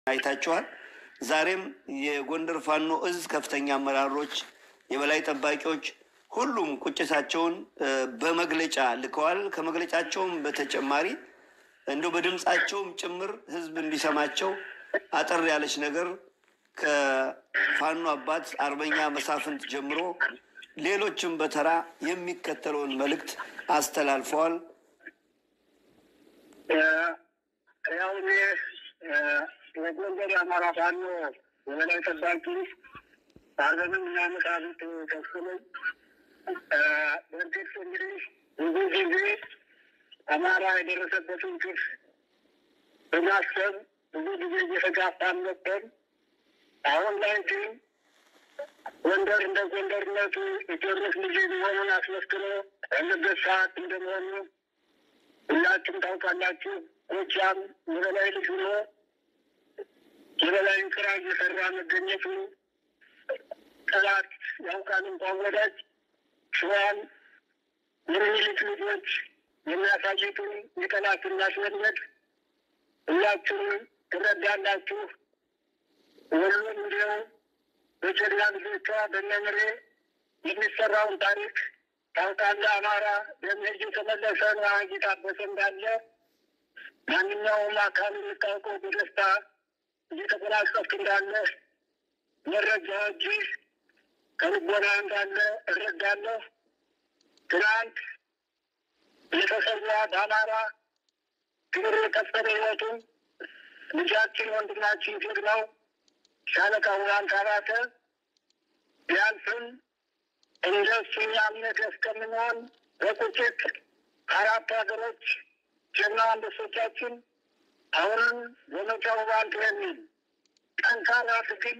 አይታችኋል። ዛሬም የጎንደር ፋኖ እዝ ከፍተኛ አመራሮች፣ የበላይ ጠባቂዎች ሁሉም ቁጭታቸውን በመግለጫ ልከዋል። ከመግለጫቸውም በተጨማሪ እንደው በድምፃቸውም ጭምር ህዝብ እንዲሰማቸው አጠር ያለች ነገር ከፋኖ አባት አርበኛ መሳፍንት ጀምሮ ሌሎችም በተራ የሚከተለውን መልእክት አስተላልፈዋል። ያው እኔ የጎንደር የአማራ ፋኖ የበላይ ጠባቂ አርበንም እና መሳፍንት ከሱ ነኝ። በእርግጥ እንግዲህ ብዙ ጊዜ አማራ የደረሰበትን ግፍ በማሰብ ብዙ ጊዜ እየተጋፋን ነበር። አሁን ላይ ግን ጎንደር እንደ ጎንደርነቱ የቴዎድሮስ ልጅ መሆኑን አስመስክሮ ያለበት ሰዓት እንደመሆኑ ሁላችሁም ታውቃላችሁ። ጎጃም የበላይ ልጅ ሆኖ የበላይን ስራ እየሰራ መገኘቱ ጠላት ያውቃል እንኳን ወዳጅ ሸዋን የሚልክ ልጆች የሚያሳይቱን የጠላትን ማስወገድ ሁላችሁም ትረዳላችሁ። ሁሉም እንዲሁ በጀግና ልጆቿ በነምሬ የሚሰራውን ታሪክ ታውቃለህ። አማራ በመሄድ የተመለሰ ነው እየታበሰ እንዳለ ማንኛውም አካል የምታውቀው በደስታ እየተጎናጸፍክ እንዳለ መረጃዎች ከልቦና እንዳለ እረዳለሁ። ትናንት የተሰዋ በአማራ ክብር የከፈለ ህይወቱን ልጃችን ወንድማችን ጀግናው ሻለቃ ውባንት አባተ ቢያልፍም እንደ እሱ እኛም ነገ እስከምንሆን በቁጭት አራት ሀገሮች ጀግና አንበሶቻችን አሁንም ዘመቻ ውባንት የሚል ጠንካራ ትግል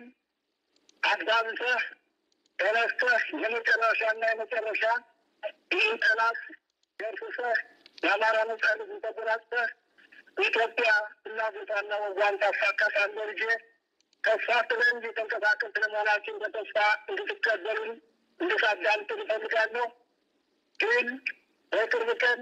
አዳምተህ ተነስተህ የመጨረሻና የመጨረሻ ይህን ጠላት ደርሰህ የአማራ ነጻነት ተጎናጽፈህ ኢትዮጵያ ፍላጎቷና ወጓን ታሳካታለህ። ልጄ ተስፋ ስለን እየተንቀሳቀስ ለመሆናችን በተስፋ እንድትቀበሉን እንድታዳምጡ እፈልጋለሁ። ግን በቅርብ ቀን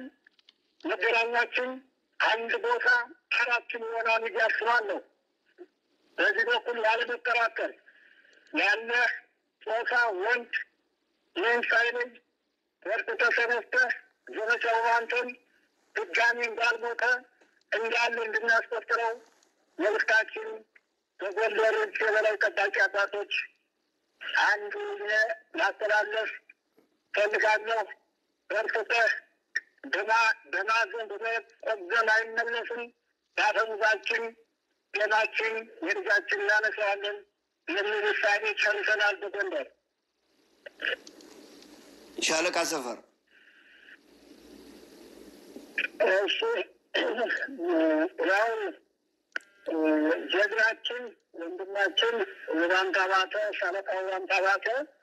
መገናኛችን አንድ ቦታ አራችን ይሆናል ብዬ አስባለሁ። በዚህ በኩል ያለመጠራጠር ያለ ጾታ ወንድ ይህን ሳይለይ በርትተህ ተነስተህ ዘመቻው ባንተን ድጋሚ እንዳልሞተ እንዳለ እንድናስቆጥረው መልእክታችን በጎንደሮች የበላይ ጠባቂ አባቶች አንዱ ላስተላለፍ ፈልጋለሁ። በርትተህ በማዘን በመቆዘም አይመለስም። በአፈሙዛችን ጤናችን የልጃችን እናነሳዋለን የሚል ውሳኔ ጨርሰናል። በጎንደር ሻለቃ ሰፈር እሱ ያው ጀግናችን ወንድማችን ውባንት አባተ ሻለቃ ውባንት አባተ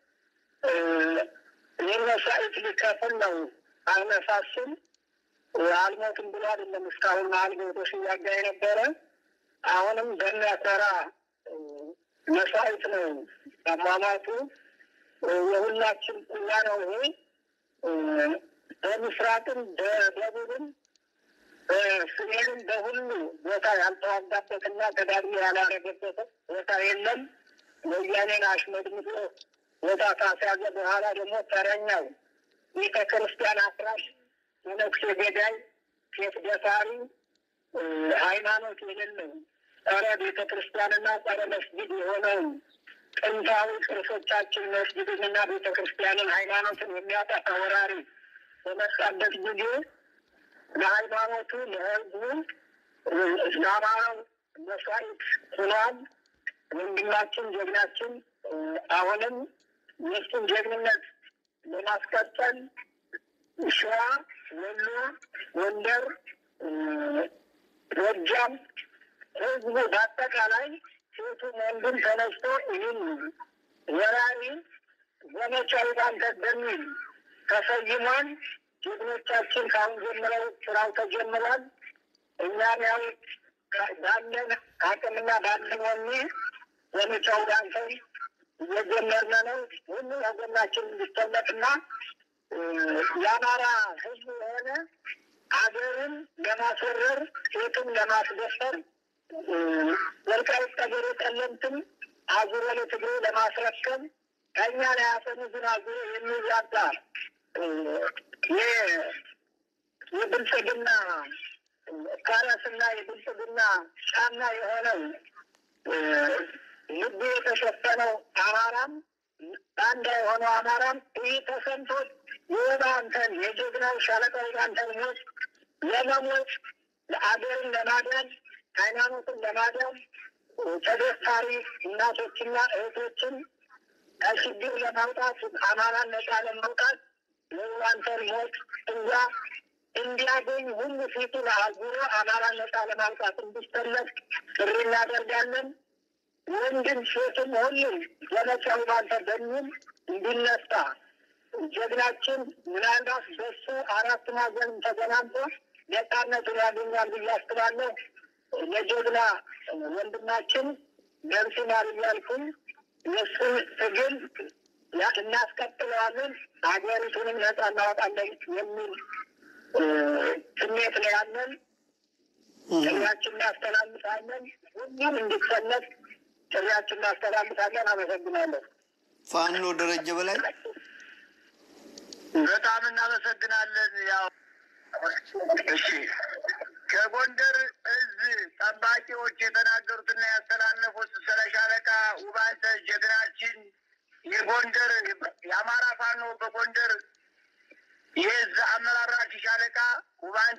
ይህን መስዋዕት ሊከፍል ነው። አነሳሱም አልሞትም ብሎ አይደለም እስካሁን አልሞቶ ሲዋጋ የነበረ አሁንም በሚያኮራ መስዋዕት ነው አሟሟቱ። የሁላችን ቁላ ነው ይሄ በምስራቅም በደቡብም በሰሜንም በሁሉ ቦታ ያልተዋጋበትና ተጋድሞ ያላረገበት ቦታ የለም። ወያኔን አሽመድምዶ ቦታ ካስያዘ በኋላ ደግሞ ተረኛው ቤተ ክርስቲያን አፍራሽ፣ የነፍሴ ገዳይ፣ ሴት ደፋሪ፣ ሃይማኖት የሌለው ጸረ ቤተ ክርስቲያንና ጸረ መስጊድ የሆነውን ጥንታዊ ቅርሶቻችን መስጊድንና ቤተ ክርስቲያንን ሃይማኖትን የሚያጠፋ ወራሪ በመጣበት ጊዜ ለሃይማኖቱ ለህዝቡ ለአማራው መስዋዕት ሆኗል። ወንድማችን ጀግናችን አሁንም የእሱን ጀግንነት ለማስቀጠል ሸዋ፣ ወሎ፣ ጎንደር፣ ጎጃም ህዝቡ በአጠቃላይ ሴቱ ወንዱም ተነስቶ ይህን ወራሪ ዘመቻ ባንተት በሚል ተሰይሟል። ጀግኖቻችን ከአሁን ጀምረው ስራው ተጀምሯል። እኛም ያው ባለን አቅምና ባለን ወኔ ዘመቻው ባንተን እየጀመርነ ነው። ሁሉ ወገናችን እንዲሰለፍና የአማራ ህዝብ የሆነ አገርን ለማስወረር ሴቱን ለማስደፈር ወልቃይት ጠገዴ ጠለምትን አዙሮ ለትግሬ ለማስረከብ ከእኛ ላይ አፈሙዝን አዙሮ የሚዋጋ የብልጽግና ካራስና የብልጽግና ጫና የሆነው ልቡ የተሸፈነው አማራም አንድ የሆነው አማራም ይህ ተሰምቶት የባንተን የጀግናው ሻለቃው ባንተን ሞት ለመሞት ለአገርን ለማዳን ሃይማኖትን ለማዳን ተደፋሪ እናቶችና እህቶችን ከችግር ለማውጣት አማራን ነጻ ለማውጣት የባንተን ሞት እዛ እንዲያገኝ ሁሉ ፊቱን አዙሮ አማራን ነጻ ለማውጣት እንዲሰለፍ ጥሪ እናደርጋለን። ወንድም ሴትም ሁሉም ዘመቻው ባንተ በሚል እንዲነሳ ጀግናችን ምናልባት በሱ አራት ማዕዘን ተገናንቶ ነጻነቱን ያገኛል ብዬ አስባለሁ። ለጀግና ወንድማችን ደምሲማር እያልኩኝ የእሱን ትግል እናስቀጥለዋለን፣ ሀገሪቱንም ነጻ እናወጣለን የሚል ስሜት ነው ያለን። ጥሪያችን እናስተላልፋለን። ሁሉም እንዲሰለፍ ጥሪያችን እናስተላልፋለን። አመሰግናለሁ። ፋኖ ደረጀ በላይ በጣም እናመሰግናለን። ያው እሺ ከጎንደር እዝ ጠባቂዎች የተናገሩትና ያስተላለፉት ስለ ሻለቃ ውባንተ ጀግናችን የጎንደር የአማራ ፋኖ በጎንደር የእዝ አመራራች ሻለቃ ውባንተ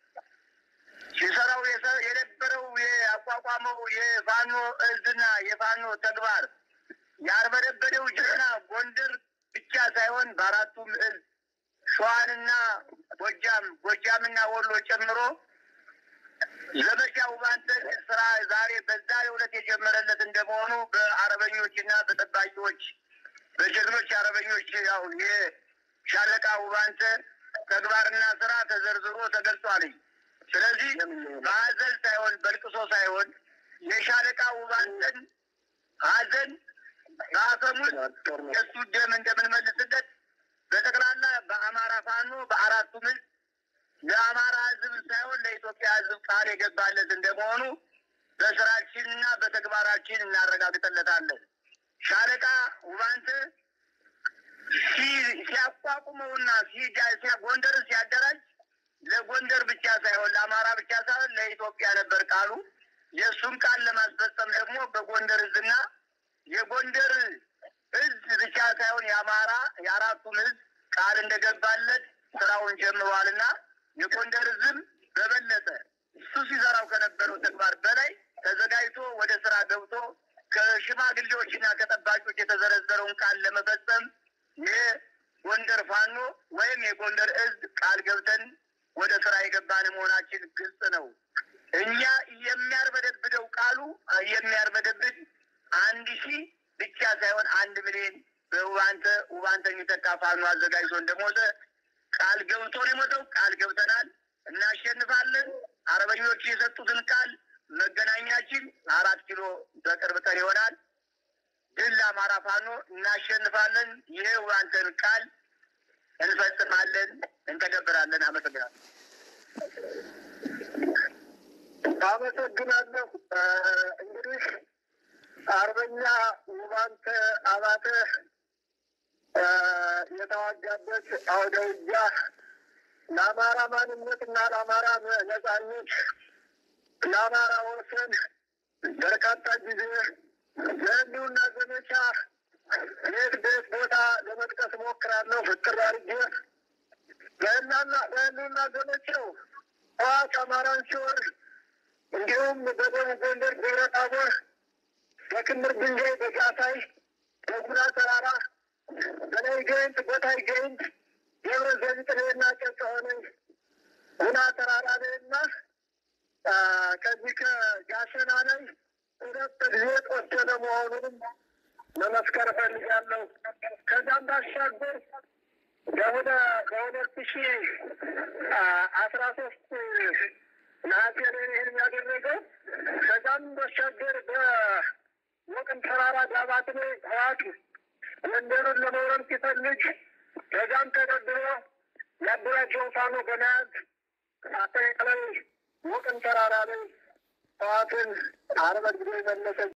ሲሰራው የነበረው የአቋቋመው የፋኖ እዝና የፋኖ ተግባር ያርበደበደው ጀግና ጎንደር ብቻ ሳይሆን በአራቱም እዝ ሸዋንና ጎጃም ጎጃምና ወሎ ጨምሮ ዘመቻ ውባንተ ስራ ዛሬ በዛሬው ዕለት የጀመረለት እንደመሆኑ በአርበኞችና በጠባቂዎች በጀግኖች አርበኞች ያው የሻለቃ ውባንተ ተግባርና ስራ ተዘርዝሮ ተገልጿልኝ። ስለዚህ በሀዘን ሳይሆን በልቅሶ ሳይሆን የሻለቃ ውባንተን ሀዘን በአፈሙዝ የእሱ ደም እንደምንመልስለት በጠቅላላ በአማራ ፋኖ በአራቱ ምዝ ለአማራ ሕዝብ ሳይሆን ለኢትዮጵያ ሕዝብ ቃል የገባለት እንደመሆኑ በስራችንና በተግባራችን እናረጋግጠለታለን። ሻለቃ ውባንት ሲያቋቁመውና ጎንደርን ሲያደራጅ ለጎንደር ብቻ ሳይሆን ለአማራ ብቻ ሳይሆን ለኢትዮጵያ ነበር ቃሉ። የእሱን ቃል ለማስፈጸም ደግሞ በጎንደር እዝና የጎንደር እዝ ብቻ ሳይሆን የአማራ የአራቱም እዝ ቃል እንደገባለት ስራውን ጀምሯልና የጎንደር እዝም በበለጠ እሱ ሲሰራው ከነበረው ተግባር በላይ ተዘጋጅቶ ወደ ስራ ገብቶ ከሽማግሌዎችና ከጠባቂዎች የተዘረዘረውን ቃል ለመፈጸም የጎንደር ፋኖ ወይም የጎንደር እዝ ቃል ገብተን ወደ ስራ የገባን መሆናችን ግልጽ ነው። እኛ የሚያርበደብደው ቃሉ የሚያርበደብድ አንድ ሺህ ብቻ ሳይሆን አንድ ሚሊዮን በውባንተ ውባንተ የሚተካ ፋኖ አዘጋጅቶ እንደሞተ ቃል ገብቶ ነው የሞተው። ቃል ገብተናል፣ እናሸንፋለን። አርበኞቹ የሰጡትን ቃል መገናኛችን አራት ኪሎ በቅርብ ቀን ይሆናል። ድል ለአማራ ፋኖ፣ እናሸንፋለን። ይህ ውባንተን ቃል እንፈጽማለን፣ እንተገብራለን። አመሰግናለሁ። አመሰግናለሁ። እንግዲህ አርበኛ ውባንተ አባተ የተዋጋበት አውደ ውጊያ ለአማራ ማንነት እና ለአማራ ነጻነት ለአማራ ወሰን በርካታ ጊዜ የህልውና ዘመቻ የት ቤት ቦታ ለመጥቀስ እሞክራለሁ። ፍቅር አድርጌ በህልውና ዘመቻው ህወሓት አማራን ሲወር እንዲሁም በደቡብ ጎንደር ደብረ ታቦር፣ በክምር ድንጋይ፣ በጋሳይ፣ በጉና ተራራ፣ በላይ ገይንት፣ ቦታይ ገይንት፣ ደብረ ዘቢጥሬና ጨጨሆነ ጉና ተራራ ላይ እና ከዚህ ከጋሸና ላይ ሁለት ጊዜ ቆሰለ መሆኑንም መመስከር እፈልጋለሁ። ከዛም ባሻገር በሁለ በሁለት ሺ አስራ ሶስት ነሐሴ ላይ ይህን ያደረገው ከዛም ባሻገር በወቅን ተራራ ዳባት ላይ ህዋት መንደሩን ለመውረር ሲፈልግ ከዛም ተደርድሮ ያደራጀውን ፋኖ በመያዝ አጠቃላይ ወቅን ተራራ ላይ ህወሓትን አርበድብዶ የመለሰ